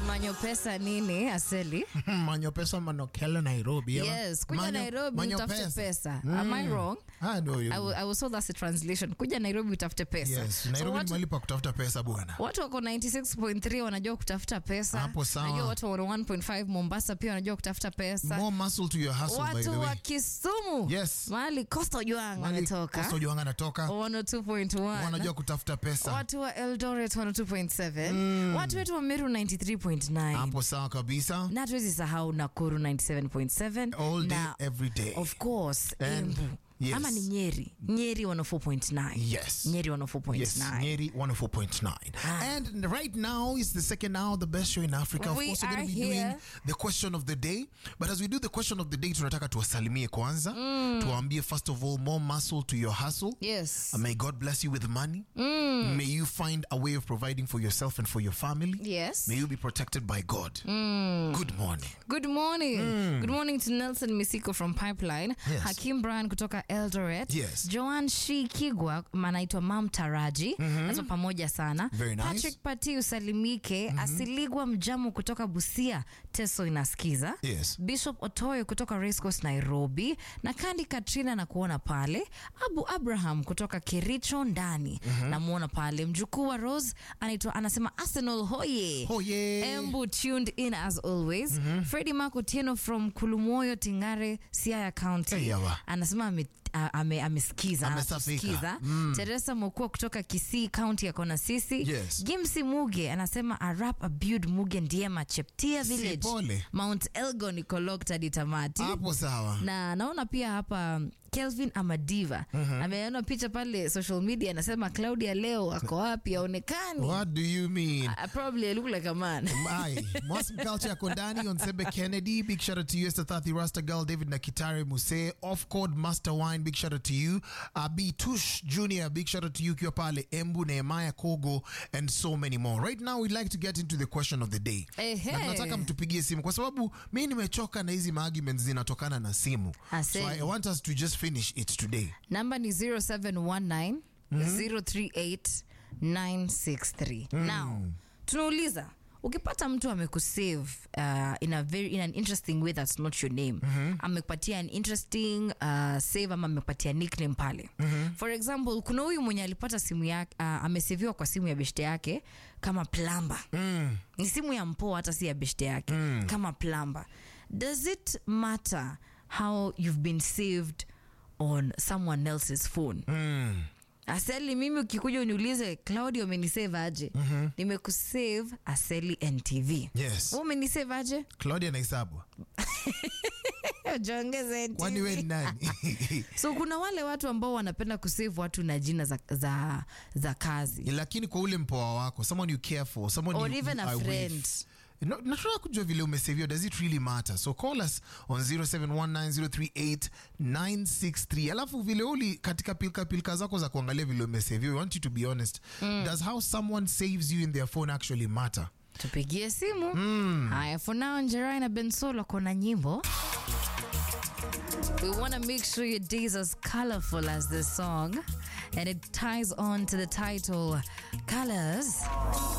manyo pesa nini aseli manyo pesa manokele nairobi yeah. yes kuja Manyo- nairobi manyo utafute pesa, am i wrong Ah, no, you- I will, I will so that's the translation kuja nairobi utafute pesa yes So nairobi ni watu, mahali pa kutafuta pesa bwana watu wako 96.3 wanajua kutafuta pesa Hapo sawa. najua watu wa 1.5 mombasa pia wanajua kutafuta pesa more muscle to your hustle by the watu wa way kisumu Yes. mahali costa juang Mahali wanatoka Coastal Juanga anatoka 102.1 wanajua kutafuta pesa watu wa eldoret 102.7 watu wetu wa meru 93.9 hapo sawa kabisa na hatuwezi sahau nakuru 97.7 all day na every day of course And- embu yes. ama ni nyeri nyeri 104.9 Yes. nyeri 104.9 Yes, Nyeri 104.9. And right now is the second hour, the best show in Africa. Of We course, we're going are to be here. doing the question of the day. But as we do the question of the day, tunataka tuwasalimie kwanza. Tuwaambie first of all, more muscle to your hustle. yes May God bless you with money. May you find a way of providing for yourself and for your family. yes May you be protected by God. Good morning. Good morning. Good morning to Nelson Misiko from Pipeline. Yes. Hakim Brian kutoka Eldoret. Yes. Joan Shi Kigwa anaitwa Mam Taraji. Nazo pamoja sana. Very nice. Patrick Pati usalimike. Asiligwa Mjamu kutoka Busia. Teso inasikiza. Yes. Bishop Otoyo kutoka Race Course Nairobi. Na Kandi Katrina na kuona pale. Abu Abraham kutoka Kericho ndani. Namuona pale. Mjukuu wa Rose anaitwa anasema Arsenal hoye. Hoye. Embu tuned in as always. Freddy Makutieno from Kulumoyo Tingare, Siaya County. Hey, yawa. Anasema ame- a- ame- amesikiza Amesafika. anatusikiza. Teresa Mokua kutoka Kisii County yako na sisi. Yes. Gimsi Muge anasema arap abud Muge Ndiema Cheptia Si Village. pole. Mount Elgon iko locked hadi tamati. Hapo sawa. Na naona pia hapa Kelvin Amadiva ameona picha pale social media, anasema Claudia leo ako wapi? Aonekani. What do you mean? I probably look like a man. Aye. Mwasm Culture yako ndani on Sembe Kennedy. Big shout out to you, Esther Thathi, Rasta Girl, David Nakitare Muse, Off Code Master Wine. Big shout out to you. Abi Tush Junior. Big shout out to you, ukiwa pale Embu, Nehemiah Kogo, and so many more. Right now, we'd like to get into the question of the day. Ehe. Na tunataka mtupigie simu kwa sababu mi nimechoka na hizi arguments zinatokana na simu. Asante. So I want us to just finish it today. namba ni 0719 038 963 now tunauliza ukipata mtu amekusave uh, in, a very, in an interesting way that's not your name amekupatia an interesting uh, save ama amekupatia nickname pale for example kuna huyu mwenye alipata simu yake uh, ameseviwa kwa simu ya beshte yake kama plamba ni simu ya mpoa hata si ya beshte yake kama plamba does it matter how you've been saved on someone else's phone Mm. aseli mimi ukikuja uniulize claudio umenisave aje mm-hmm. nimekusave aseli ntv Yes. Wewe umenisave aje Claudia Naisabu. jongeze Kwani we ni nani? so kuna wale watu ambao wanapenda kusave watu na jina za, za, za kazi lakini kwa ule mpoa wako someone you care for someone Or you, even you a are with. friend. No, nataka kujua vile umesevio does it really matter so call us on 0719038963 alafu vile uli katika pilka pilka zako za kuangalia vile umesevio we want you to be honest does how someone saves you in their phone actually matter tupigie simu haya for now njerai na bensolo kona nyimbo We want to make sure your day is as colorful as this song, and it ties on to the title Colors